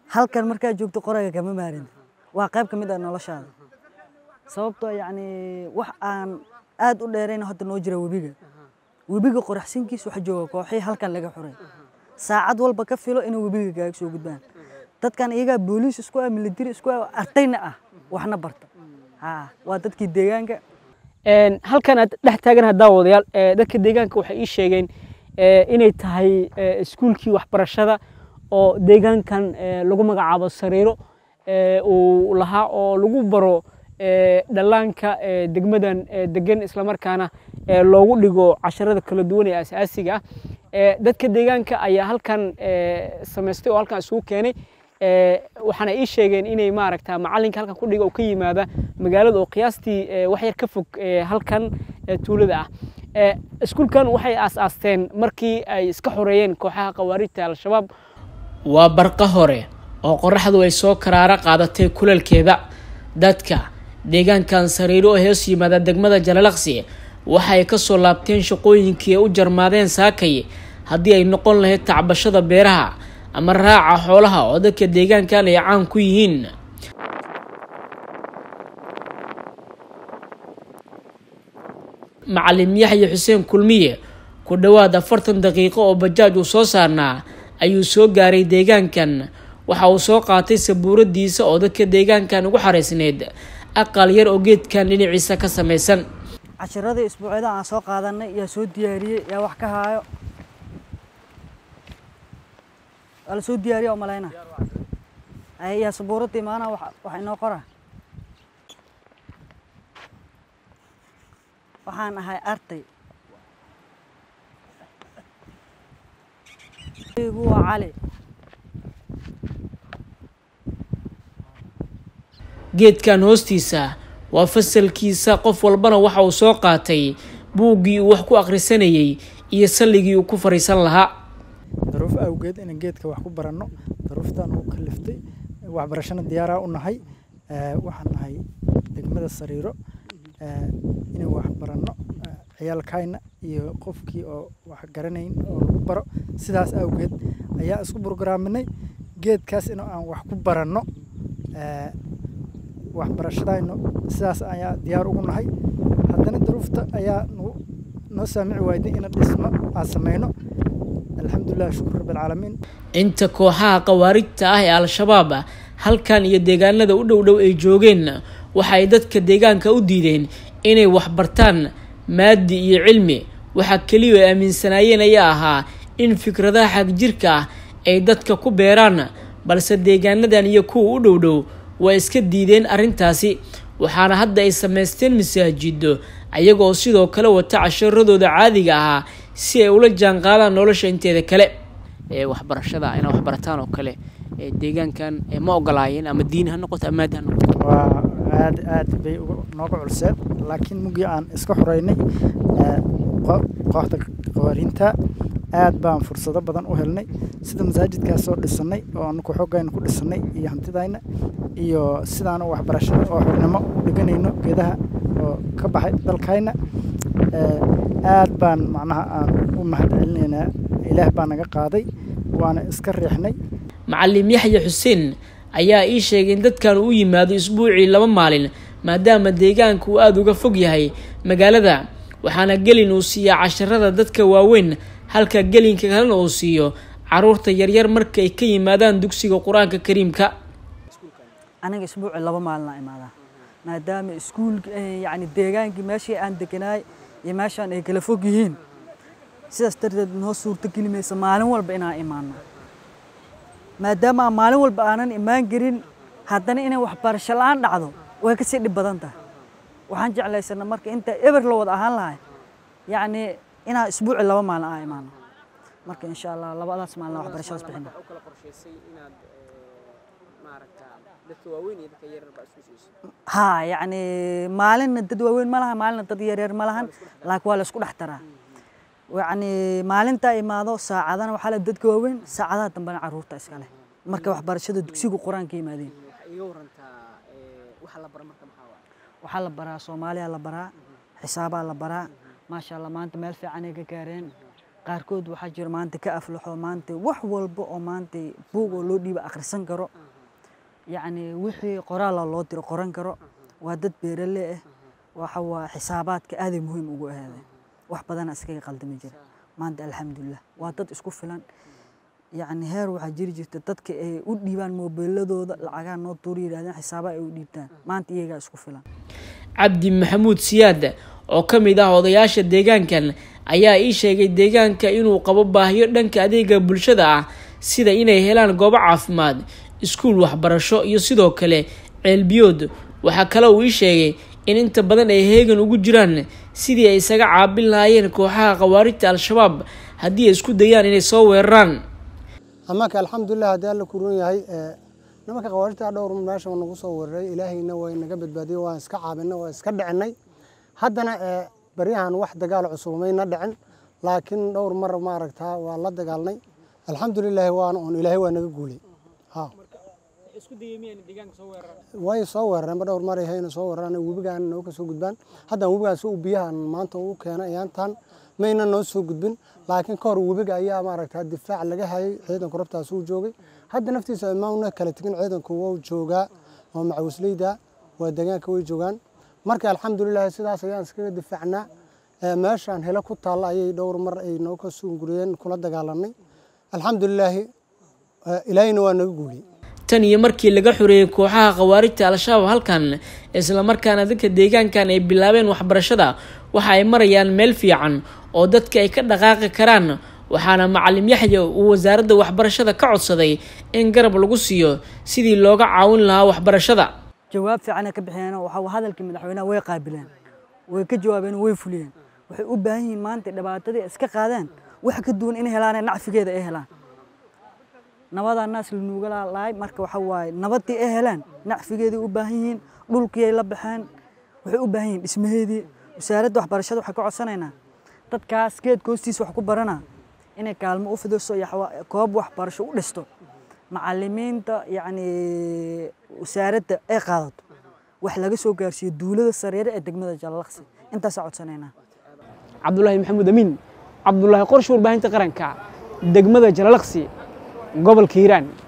halkan markaa joogto qorayga kama maarin waa qayb ka mid ah noloshaada sababtoo yacni wax aan aad u dheerayn hadda noo jira webiga webiga qoraxsinkiisa waxa jooga kooxii halkan laga xuray saacad walba ka filo inay webiga kaaga soo gudbaan dadkan iyagaa booliis isku ah militari isku ah ardayna ah waxna barta ha waa dadkii deegaanka halkan aad dhex taagan haddaa wadayaal dadka deegaanka waxay ii sheegeen inay tahay iskuulkii waxbarashada oo deegaankan lagu magacaabo sariiro uu lahaa oo lagu baro dhallaanka degmadan degan islamarkaana loogu dhigo casharada kala duwan ee asaasiga ah dadka deegaanka ayaa halkan samaystay oo halkan isugu keenay waxaana ii sheegeen inay maaragta macalinka halkan ku dhiga oo ka yimaada magaalada oo qiyaastii wax yar ka fog halkan tuulada ah iskuulkan waxay aas-aasteen markii ay iska xoreeyeen kooxaha khawaarijta al-shabaab waa barqa hore oo qoraxdu ay soo karaaro qaadatay kulalkeeda dadka deegaankan sariiro oo hoos yimaada degmada jalalaqsi waxay kasoo laabteen shaqooyinkii ay u jarmaadeen saakay haddii ay noqon lahayd tacbashada beeraha ama raaca xoolaha oo dadka deegaankan ay caan ku yihiin macalin yaxya xuseen kulmiye ku dhowaad afartan daqiiqo oo bajaaj uu soo saarnaa ayuu soo gaaray deegaankan waxa uu soo qaatay sabuuradiisa oo dadka deegaankan ugu xaraysneyd aqal yar oo geedkan dhinaciisa ka samaysan cashiradii isbuucyada aan soo qaadanay yaa soo diyaariyey yaa wax ka haayo waa la soo diyaariya oo malayna yaa sabuuradii maana wax inoo qora waxaan ahay arday gu waa cali geedkan hoostiisa waa fasalkiisa qof walbana waxa uu soo qaatay buuggii uu wax ku akhrisanayey iyo salligii uu ku fadhiisan lahaa daruuf awgeed inaan geedka wax ku baranno daruuftaan u kaliftay waxbarashana diyaaraa u nahay waxaan nahay degmada sariiro inaan wax baranno ciyaalkayna iyo qofkii oo wax garanayn oo lagu baro sidaas awgeed ayaa isku burgaraaminay geedkaas in aan wax ku baranno waxbarashadayno sidaas ayaa diyaar ugu nahay haddana daruufta ayaa noo saamici waayday ina dhismo aan samayno alxamdulilah shukur rabbilcaalamiin inta kooxaha khawaarijta ah ee al-shabaab halkan iyo deegaanada u dhow dhow ay joogeen waxay dadka deegaanka u diideen inay waxbartaan maadi iyo cilmi waxaa keliya ay aaminsanaayeen ayaa ahaa in fikradaha xagjirka ah ay dadka ku beeraan balse deegaanadan iyo kuwa u dhow dhow waa iska diideen arrintaasi waxaana hadda ay samaysteen masaajido ayagoo sidoo kale wata casharadooda caadiga ahaa si ay ula jaan qaadaan nolosha inteeda kale waxbarashada inaa waxbarataan oo kale deegaankan ma ogolaayeen ama diin ha noqoto ama maadi ha noqoto waa aad aad bay nooga culseen laakiin mugii aan iska xoreynay kooxda qawaariinta aad baan fursado badan u helnay sida masaajidkaas soo dhisanay oo anaku xoogayna ku dhisanay iyo hantidayna iyo sidaan waxbarashada oo xornimo u dhiganayno geedaha oo ka baxay dalkayna aad baan macnaha aan u mahad celinaynaa ilaah baa naga qaaday waana iska riixnay macalin yaxya xuseen ayaa ii sheegay in dadkan uu yimaado isbuucii laba maalin maadaama deegaanka uu aada uga fog yahay magaalada waxaana gelin uu siiyaa casharada dadka waaweyn halka gelinka kalena uu siiyo caruurta yaryar marka ay ka yimaadaan dugsiga qur-aanka kariimka aniga isbuuci laba maalina imaadaa maadaama iskuulka yani deegaankii meeshii aan deganaay iyo meeshaan ay kala fog yihiin sidaas darteed noo suurto geli maysa maalin walba inaan imaano maadaama aan maalin walba aanan imaan karin haddana inay waxbarasho la-aan dhacdo way kasii dhib badan tahay waxaan jeclaysana marka inta eber la wada ahaan lahay yacni inaan isbuuci laba maalin aan imaano marka insha allah labadaas maalin waxbarashadaas bixina ha yacni maalinna dad waaweyn ma laha maalinna dad yaryar ma lahan laakiin waa la isku dhex taraa yacni maalintaa imaado saacadana waxaa le dadka waaweyn saacadaha dambena caruurta iska leh marka waxbarashada dugsiga qur-aanka yimaadeen waxaa la baraa soomaaliya la baraa xisaabaa la baraa maasha allah maanta meel fiican ay ka gaareen qaarkood waxaa jira maanta ka aflaxo maanta wax walba oo maanta buug oo loo dhiiba akhrisan karo yacni wixii qoraala loo diro qoran karo waa dad beerale ah waxa waa xisaabaadka aaday muhiim ugu ahaadeen wax badana iskaga qaldami jira maanta alxamdulilah waa dad isku filan yacni heer waxaa jiri jirta dadka ay u dhiibaan moobiiladooda lacagaa noo tuuri yidhahdeen xisaaba ay u dhiibtaan maanta iyagaa isku filan cabdi maxamuud siyaad oo ka mid ah odayaasha deegaankan ayaa ii sheegay deegaanka inuu qabo baahiyo dhanka adeega bulshada ah sida inay helaan goobo caafimaad iskuul waxbarasho iyo sidoo kale ceelbiyood waxaa kale uu ii sheegay in inta badan ay heegan ugu jiraan sidii ay isaga caabin lahaayeen kooxaha khawaarijta al-shabaab haddii ay isku dayaan inay soo weeraraan amaka alxamdulilah haddii alla ku run yahay nimanka khawaarijta dhowr meesha nagu soo weeraray ilaahayna way naga badbaadiyey waan iska caabinay waan iska dhicinay haddana baryahan wax dagaal cusubayna dhicin laakiin dhowr mar maaragtaa waa la dagaalnay alxamdulilahi waana un ilaahay waa naga guulay way soo weerareenba dhowr mar hayna soo weeraraan webigaan noo ka soo gudbaan haddaan webigaas u biyahan maanta uu keenay ayaantan mayna noo soo gudbin laakiin ka hor webiga ayaa maaragtaa difaac laga hayay ciidanku rabtaas uu joogay hadda naftiisa mauna kala tegin ciidanku wuu joogaa oo macawisleyda waa deegaanka way joogaan marka alxamdulilahi sidaas ayaan iskaga difaacnaa meeshaan helo ku taalla ayay dhowr mar ay noo ka sunguriyeen kula dagaalanay alxamdulilaahi ilaahayna waa naga guuliyey tan iyo markii laga xoreeyey kooxaha khawaarijta al-shabaab halkan islamarkaana dadka deegaankan ay bilaabeen waxbarashada waxa ay marayaan meel fiican oo dadka ay ka dhaqaaqi karaan waxaana macalim yaxya uu wasaaradda waxbarashada ka codsaday in garab lagu siiyo sidii looga caawin lahaa waxbarashada jawaab fiicanay ka bixiyeen waxa hadalkii madaxweynaha way qaabileen way ka jawaabeen way fuliyeen waxay u baahan yihiin maanta dhibaatadii iska qaadeen wax ka duwan inay helaan nacfigeeda ay helaan nabadaa naas lanuuga lahay marka waxa waaye nabadii ay helaan nacfigeeday u baahan yihiin dhulkiiay la baxeen waxay u baahan yihiin dhismaheedii wasaaradda waxbarashada waxaa ka codsanaynaa dadkaas geedka hoostiisa wax ku barana inay kaalmo u fidiso koob waxbarasho u dhisto macalimiinta yacni wasaaradda ay qaadato wax laga soo gaarsiiyo duulada sareere ee degmada jalalaqsi intaasaa codsanaynaa cabdulaahi maxamuud amiin cabdulaahi qorshe warbaahinta qaranka degmada jalalaqsi gobolka hiiraan